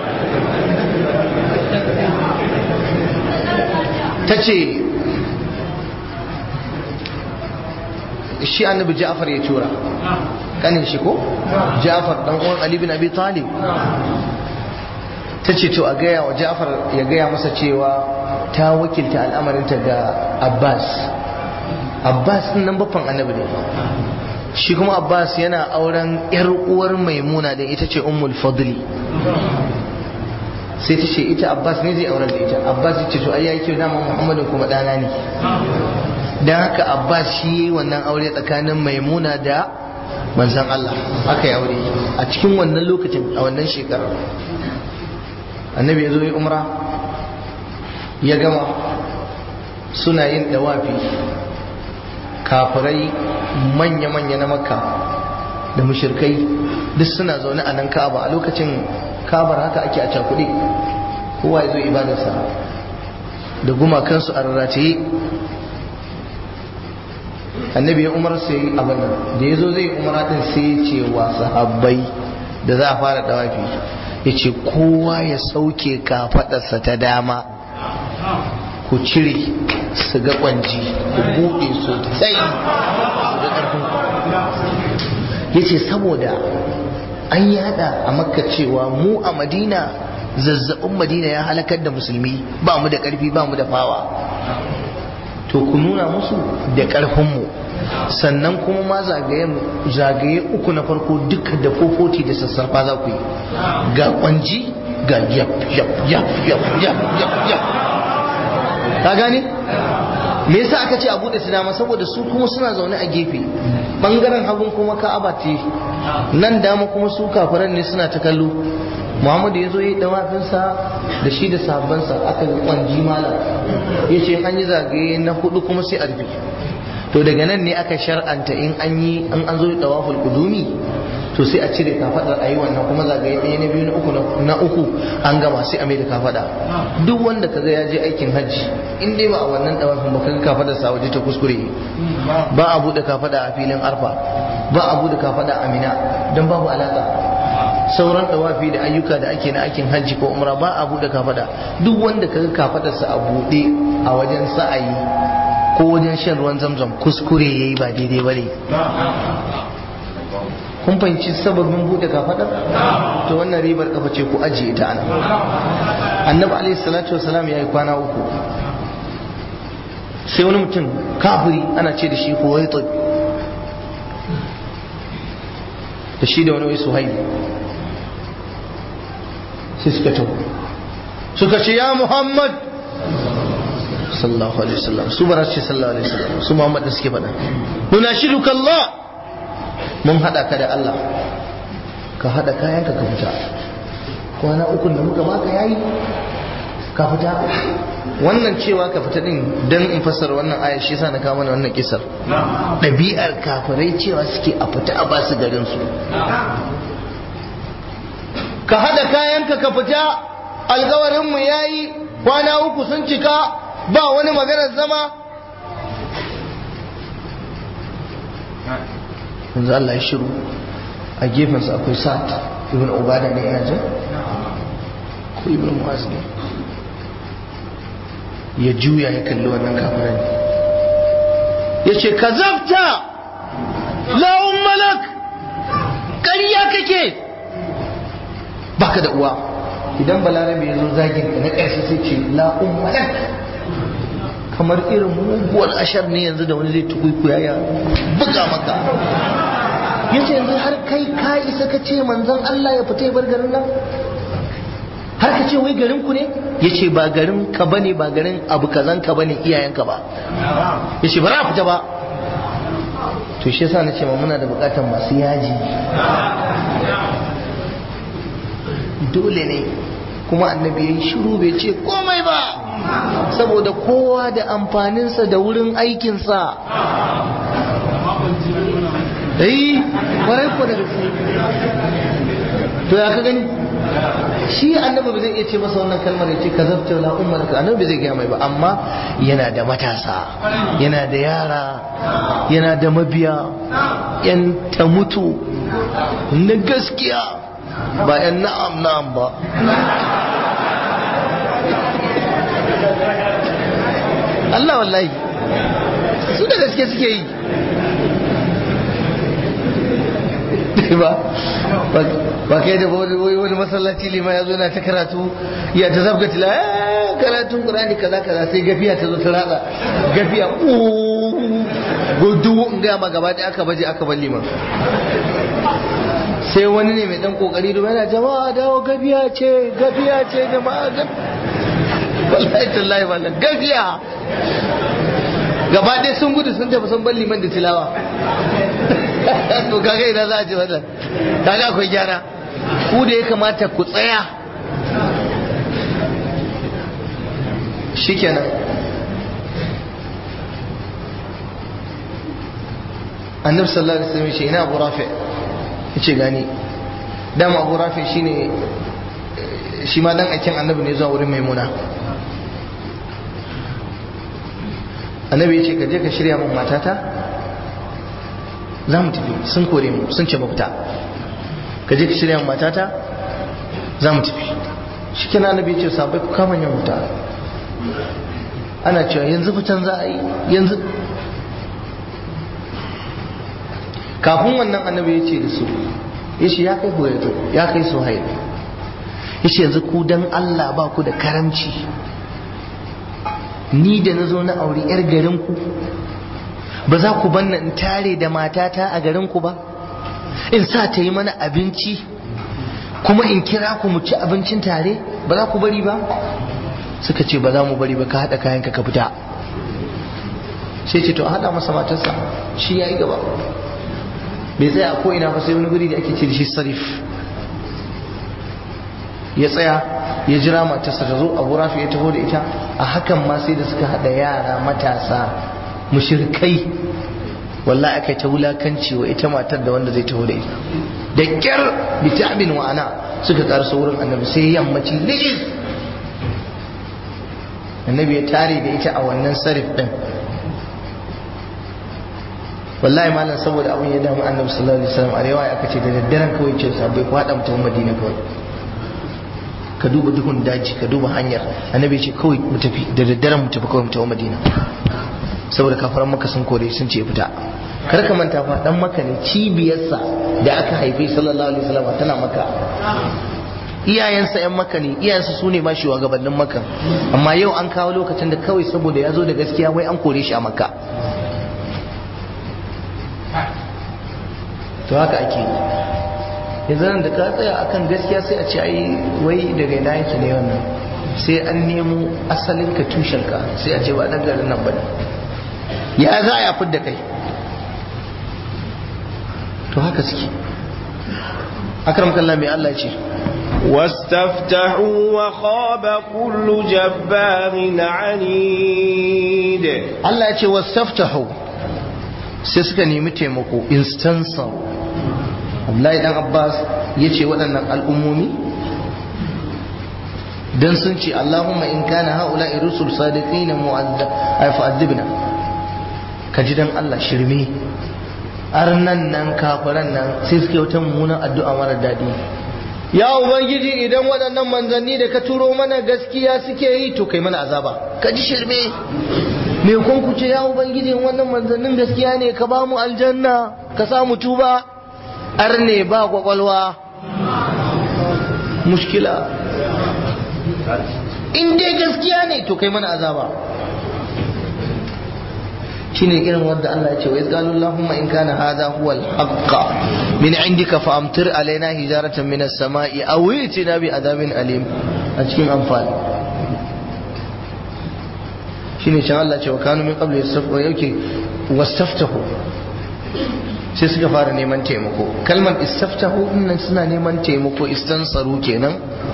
ta ce shi annabi ja'far ya tura kanin shi ko ja'far dan uwan ali bin abi talib ta ce to a gaya wa ja'far ya gaya masa cewa ta wakilta al'amarinta ga abbas abbas din nan baffan annabi ne shi kuma abbas yana auren yar uwar maimuna da ita ce ummul fadli sai ta ce ita abbas ne zai auren da ita abbas ya ce to ai yayi kyau dama muhammadin kuma dana ne dan haka abbas shi yayi wannan aure tsakanin maimuna da manzon Allah aka yi aure a cikin wannan lokacin a wannan shekarar annabi ya zo yi umra ya gama suna yin dawafi kafirai manya-manya na makka da mushirkai duk suna zaune a nan ka'aba a lokacin kabar haka ake a cakuɗe kowa ya zo ibadarsa da gumakansu a rarrataye annabi ya umar sai abin nan da ya zo zai umara din sai ya ce wa sahabbai da za a fara dawafi ya ce kowa ya sauke kafaɗarsa ta dama ku cire su ga kwanji ku buɗe su tsayi su ga ƙarfin ya ce saboda an yada a makka cewa mu a madina zazzabin madina ya halakar da musulmi ba mu da ƙarfi ba mu da fawa to ku nuna musu da ƙarfinmu sannan kuma ma zagaye uku na farko duka da fofoti da sassarfa za ku yi ga kwanji ga yap yap yap yap yap yap yap ka gane me yasa aka ce a bude su dama saboda su kuma suna zaune a gefe bangaren hagun kuma ka'aba ce nan dama kuma su kafiran ne suna ta kallo muhammadu ya zo yi dawafinsa da shi da sahabbansa aka yi kwanji malam ya ce an yi zagaye na hudu kuma sai a rufe to daga nan ne aka shar'anta in an yi an an zo yi dawaful kudumi to sai a cire kafadar a yi wannan kuma zagaye ɗaya na biyu na uku na uku an gama sai a mai da kafada duk wanda kaga ya je aikin hajji in dai ba a wannan dawafin ba kaga kafadar sa waje ta kuskure ba a bude kafada a filin arfa ba a bude kafada a mina don babu alaka sauran dawafi da ayyuka da ake na aikin hajji ko umra ba a bude kafada duk wanda kaga kafadarsa a bude a wajen sa'ayi ko wajen shan ruwan zamzam kuskure yayi ba daidai bane kun fahimci sababin bude kafadar to wannan ribar kafa ce ku ajiye ta ana annabi alaihi salatu wasalam yayi kwana uku sai wani mutum kafiri ana ce da shi huwaitid da shi da wani wai suhaili sai suka taho suka ce ya muhammad sallallahu alaihi wasallam su bara ce sallallahu alaihi wasallam su muhammad da suke faɗa nuna shiruka Allah mun haɗa ka da Allah ka haɗa kayanka ka fita kwana ukun da muka baka yayi ka fita wannan cewa ka fita din dan in fassara wannan aya shi yasa na kawo mana wannan kisar ɗabi'ar kafirai cewa suke a fita a basu garin su ka hada kayanka ka fita alkawarin mu yayi kwana uku sun cika ba wani maganar zama yanzu Allah ya shiru a gefensa akwai sa'ad ibn ubada ne ina jin ko ibn mu'az ne ya juya ya kalli wannan kafiran ya ce ka zabta la'un malak ƙarya kake baka da uwa idan balarabe ya zo zagin ka na ƙarshe sai ce la'un malak kamar irin muguwar ashar ne yanzu da wani zai tukuikuya ya buga maka ya ce yanzu har kai ka isa ka ce manzon Allah ya fita ya bar garin nan har ka ce wai garin ku ne ya ce ba garin ka bane ba garin abu kazan ka bane iyayenka ba ya ce ba za fita ba to shi yasa na ce ma muna da bukatar masu yaji dole ne kuma annabi ya yi shiru bai ce komai ba saboda kowa da amfaninsa da wurin aikinsa eh kwarai ko da gaske to ya ka gani shi annabi ba zai iya ce masa wannan kalmar ya ce ka zabta la ummar ka annabi zai gaya mai ba amma yana da matasa yana da yara yana da mabiya yan ta mutu na gaskiya ba yan na'am na'am ba Allah wallahi su da gaske suke yi ba ba kai da wani masallaci lima ya zo na ta karatu ya ta zabga tila karatun qur'ani kaza kaza sai gafiya ta zo ta ratsa gafiya gudu in ga ma gaba da aka baje aka bar liman sai wani ne mai dan kokari da yana jama'a dawo gafiya ce gafiya ce jama'a wallahi tallahi wannan gafiya gaba ɗaya sun gudu sun tafi sun bar liman da tilawa to kaga ina za a ce wannan kaga akwai gyara ku da ya kamata ku tsaya shikenan annabi sallallahu alaihi wasallam shi ina abu rafi yace gani dama abu rafi shine shi ma dan aikin annabi ne zuwa wurin maimuna annabi ya ce ka je ka shirya min matata za mu tafi sun kore mu sun ce mafita ka je ka shirya min matata za mu tafi shi kina annabi ya ce sabai ku kama yin wuta ana cewa yanzu fitan za a yi yanzu kafin wannan annabi ya ce da su ya ce ya kai hoyato ya kai su ya ce yanzu ku dan Allah ba ku da karamci ni da na zo na auri 'yar garinku ba za ku banna in tare da matata a garin ku ba in sa ta yi mana abinci kuma in kira ku mu ci abincin tare ba za ku bari ba suka ce ba za mu bari ba ka haɗa kayanka ka fita sai ce to a haɗa masa matarsa shi ya yi gaba bai tsaya a ko'ina ba sai wani guri da ake ce da shi sarif ya tsaya ya jira matarsa ta zo abu rafi ya taho da ita a hakan ma sai da suka haɗa yara matasa mushirkai wallahi aka ta wulakanci wa ita matar da wanda zai taho da ita da kyar bitamin wa ana suka karso wurin annabi sai yammaci lijis annabi ya tare da ita a wannan sarif din wallahi malam saboda abin ya damu annabi sallallahu alaihi wasallam a riwaya aka ce da daddaren kawai ce sabai ku hada mutum madina kawai ka duba duhun daji ka duba hanyar annabi ya ce kawai mu tafi da daddaren mu tafi kawai mu tafi madina saboda kafaran maka sun kore sun ce fita kar ka manta fa dan maka ne cibiyarsa da aka haife sallallahu alaihi wasallam tana maka iyayensa yan maka ne iyayensa su ne ma shugabannin maka amma yau an kawo lokacin da kawai saboda ya zo da gaskiya wai an kore shi a maka to haka ake yanzu nan da ka tsaya akan gaskiya sai a ce ai wai daga ina yake ne wannan sai an nemo asalin ka tushen ka sai a ce ba dan garin nan bane ya za a fidda kai to haka suke akram kallah mai Allah ce واستفتحوا وخاب كل جبار عنيد Allah ya ce wastaftahu sai suka nemi taimako instansa Abdullahi dan Abbas ya ce waɗannan al'ummomi dan sun ce Allahumma in kana haula'i rusul sadiqina mu'azzibna ka ji dan Allah shirme arnan nan kafiran nan sai suke wata mummunan addu'a mara daɗi ya ubangiji idan waɗannan manzanni da ka turo mana gaskiya suke yi to kai mana azaba ka ji shirme me kun ku ce ya ubangiji wannan manzannin gaskiya ne ka ba mu aljanna ka sa mu tuba arne ba kwakwalwa mushkila in dai gaskiya ne to kai mana azaba shine irin wanda Allah ya ce wa izgalu Allahumma in kana hadha huwa al-haqq min indika fa amtir alaina hijaratan min as-sama'i aw itina bi adabin alim a cikin amfani shine can Allah ce wa kanu min qabli yastafu yake wastaftahu sai suka fara neman taimako kalmar istaftahu dinnan suna neman taimako istansaru kenan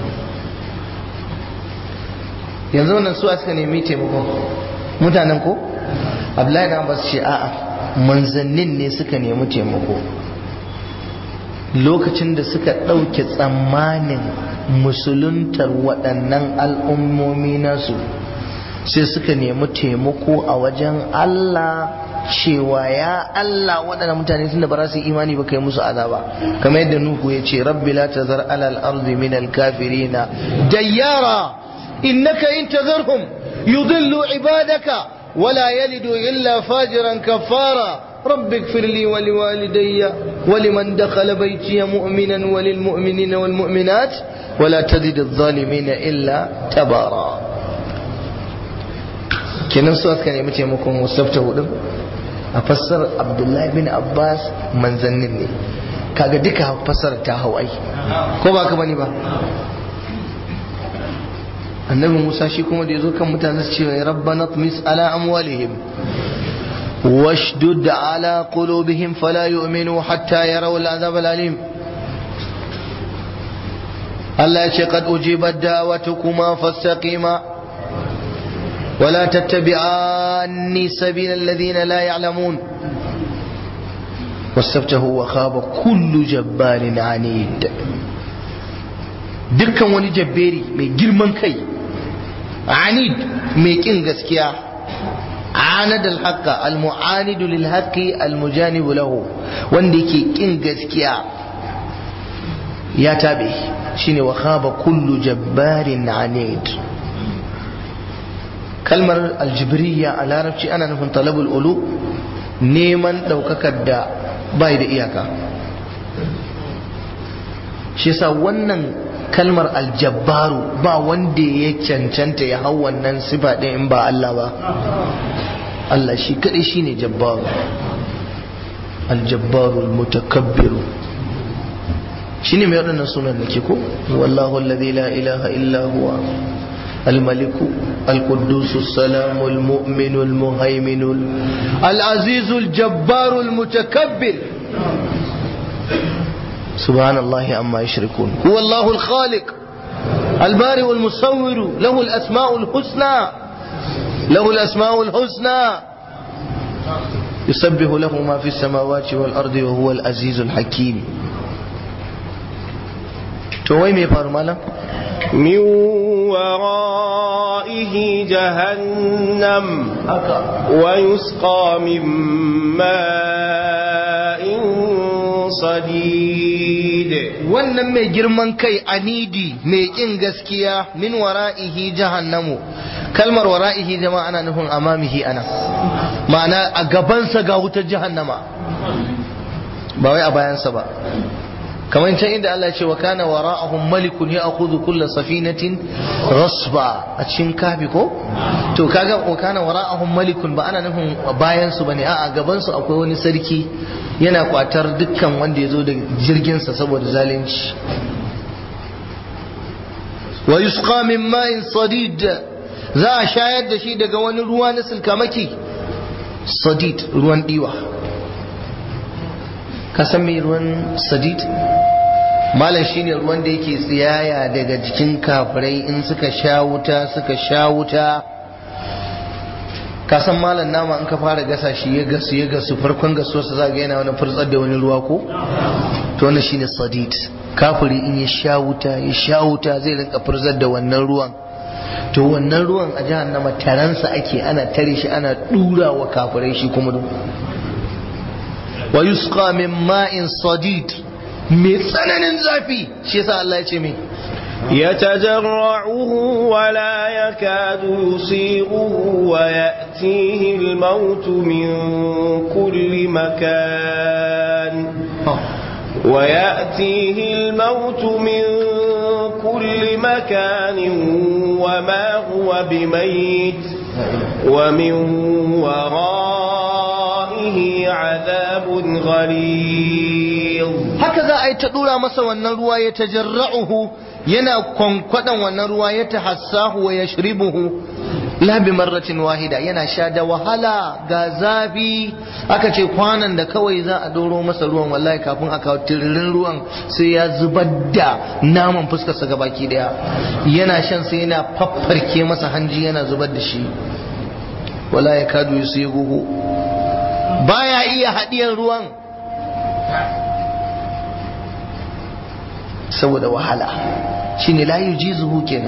yanzu wannan su suka nemi taimako mutanen ko abdullahi da abbas ce a'a manzannin ne suka nemi taimako lokacin da suka ɗauke tsammanin musuluntar waɗannan al'ummomi nasu sai suka nemi taimako a wajen Allah cewa ya Allah waɗannan mutane tunda ba za su yi imani ba kai musu azaba kamar yadda Nuhu ya ce rabbi la tazar alal ardi min al kafirina dayyara innaka in tazarhum yudillu ibadaka ولا يلد إلا فاجرا كفارا رب اغفر لي ولوالدي ولمن دخل بيتي مؤمنا وللمؤمنين والمؤمنات ولا تزد الظالمين إلا تبارا kenan su aka nemi taimakon wasafta hudun a fassar abdullahi bin abbas manzannin ne kaga duka fassar ta hawai ko ba ka bane ba annabi musa shi kuma da ya zo kan mutane su ce rabbana tmis ala amwalihim washdud ala qulubihim fala yu'minu hatta yaraw al'azab al'alim Allah ya ce qad ujibat da'watukuma fastaqima ولا تتبعاني سبيل الذين لا يعلمون واستفتحوا وخاب كل جبار عنيد dukkan wani jabberi mai girman kai anid mai kin gaskiya anad alhaqa almu'anidu lilhaqi almujanibu lahu wanda yake kin gaskiya ya tabe shine wa khaba kullu jabbarin anid kalmar aljibriya a larabci ana nufin talabul ulu neman daukakar da bai da iyaka shi yasa wannan kalmar aljabbaru ba wanda ya cancanta ya hau wannan sifa ɗin in ba Allah ba Allah shi kadai shine jabbaru aljabbaru almutakabbiru shine mai waɗannan sunan da ke ko wallahu alladhi la ilaha illa huwa الملك القدوس السلام المؤمن المهيمن العزيز الجبار المتكبر سبحان الله عما يشركون هو الله الخالق البارئ المصور له الأسماء الحسنى له الأسماء الحسنى يسبح له ما في السماوات والأرض وهو العزيز الحكيم توي مي فارمالا من ورائه جهنم ويسقى من ماء صديد wannan mai girman kai anidi mai kin gaskiya min wara'ihi jahannamu kalmar wara'ihi jama'a ana nufin amamihi ana ma'ana a gabansa ga wutar jahannama ba wai a bayansa ba kamar can inda Allah ce wa kana wara'ahum malikun ya'khudhu kull safinatin rasba a cikin kafi ko to kaga wa kana wara'ahum malikun ba ana nufin bayan su bane a'a gaban su akwai wani sarki yana kwatar dukkan wanda ya zo da jirgin sa saboda zalunci wa yusqa min ma'in sadid za a shayar da shi daga wani ruwa na silkamaki sadid ruwan diwa ka san me ruwan sadid malam shine ruwan da yake tsiyaya daga jikin kafirai in suka sha wuta suka sha wuta ka san malam nama in ka fara gasa shi ya gasu ya gasu farkon gasuwarsa za ga yana wani furtsar da wani ruwa ko to wannan shine sadid kafiri in ya sha wuta ya sha wuta zai rinka furzar da wannan ruwan to wannan ruwan a jahannama taransa ake ana tare shi ana dura wa kafirai shi kuma wa yusqa min ma'in sadid mai tsananin zafi shi yasa Allah ya ce me يتجرعه ولا يكاد يصيغه ويأتيه الموت من كل مكان ويأتيه الموت من كل مكان وما هو بميت ومن ورائه عذاب غليظ هكذا أي تدور مسا والنروى يتجرعه yana kwankwadan wannan ruwa ya tahassahu wa yashribuhu la bi marratin wahida yana sha da wahala ga zafi aka ce kwanan da kawai za a doro masa ruwan wallahi kafin a kawo tiririn ruwan sai ya zubar da naman fuskarsa ga baki daya yana shan sai yana faffarke masa hanji yana zubar da shi wala ya kadu su yi gugu baya iya haɗiyar ruwan saboda wahala shine la yujizuhu kenan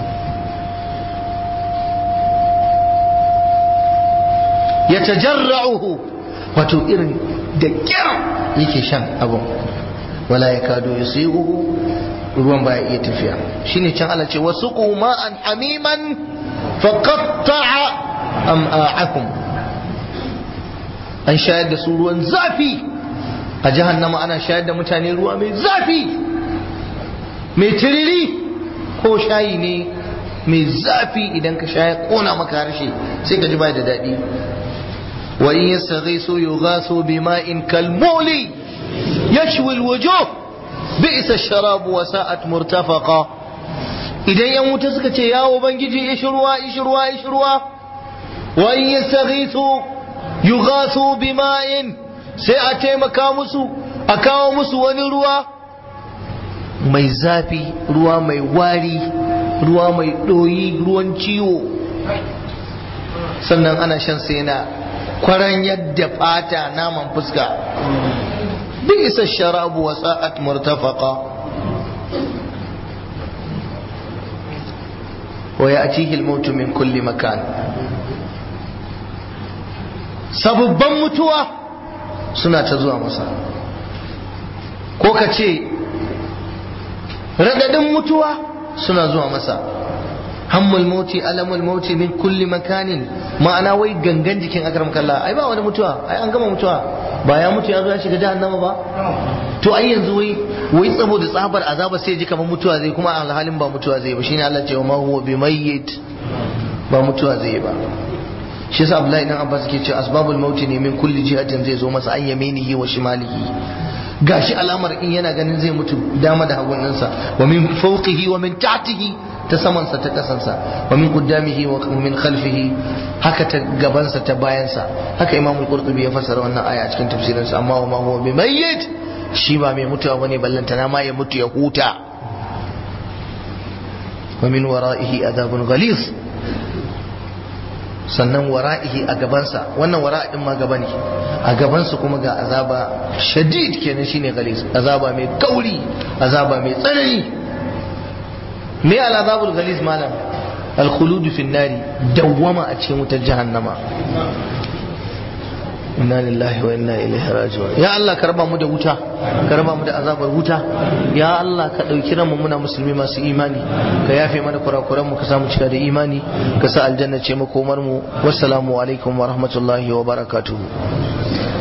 yatajarra'uhu wato irin da kyar yake shan abun wala yakadu yusighuhu ruwan baya iya tafiya shine can Allah ce wasuqu ma'an hamiman faqatta'a am'a'akum an shayar da su ruwan zafi a jahannama ana shayar da mutane ruwa mai zafi mai tiriri ko shayi ne mai zafi idan ka sha ya kona maka harshe sai ka ji bai da daɗi wa in yastaghisu yughasu bima'in kalmuli yashwi alwujuh bi'sa ash-sharab wa sa'at murtafaqa idan yan wuta suka ce ya ubangiji ishi ruwa ishi ruwa ishi ruwa wa in yastaghisu yughasu bima'in sai a taimaka musu a kawo musu wani ruwa mai zafi ruwa mai wari ruwa mai ɗoyi ruwan ciwo sannan ana shan sai na kwaran yadda fata naman fuska duk isa sharabu wa sa'at murtafaqa wa ya'tihi al-maut min kulli makan sababban mutuwa suna ta zuwa masa ko ka ce radadin mutuwa suna zuwa masa hammul mauti alamul mauti min kulli makanin ma'ana wai gangan jikin akram kallah ai ba wani mutuwa ai an gama mutuwa ba ya mutu ya zo ya shiga jahannama ba to ai yanzu wai wai saboda tsabar azaba sai ji kamar mutuwa zai kuma alhalin ba mutuwa zai ba shine Allah ce wa ma huwa bimayyit ba mutuwa zai ba shi yasa Abdullahi dan Abbas ke cewa asbabul mauti ne min kulli jihatin zai zo masa an yaminihi wa shimalihi gashi alamar in yana ganin zai mutu dama da hagunansa wa min fawqihi wa min tahtihi ta samansa ta kasansa wa min qaddamihi wa min khalfihi haka ta gabansa ta bayansa haka Imam al-Qurtubi ya fassara wannan aya a cikin tafsirinsa amma wa ma huwa bimayyit shi ba mai mutuwa bane ballantana ma ya mutu ya huta wa min wara'ihi adabun ghalis sannan wara'ihi a gabansa wannan wara din ma gaba ne a gabansa kuma ga azaba shadid kenan shine ghalis azaba mai kauri azaba mai tsanani me al azabul ghalis malam al khulud fi nari dawwama a cikin wutar jahannama inna lillahi wa inna ilaihi raji'un ya Allah ka raba mu da wuta ka raba mu da azabar wuta ya Allah ka dauki ranmu muna musulmi masu imani ka yafe mana kurakuran mu ka samu cika da imani ka sa aljanna ce makomar mu wassalamu alaikum wa rahmatullahi wa barakatuh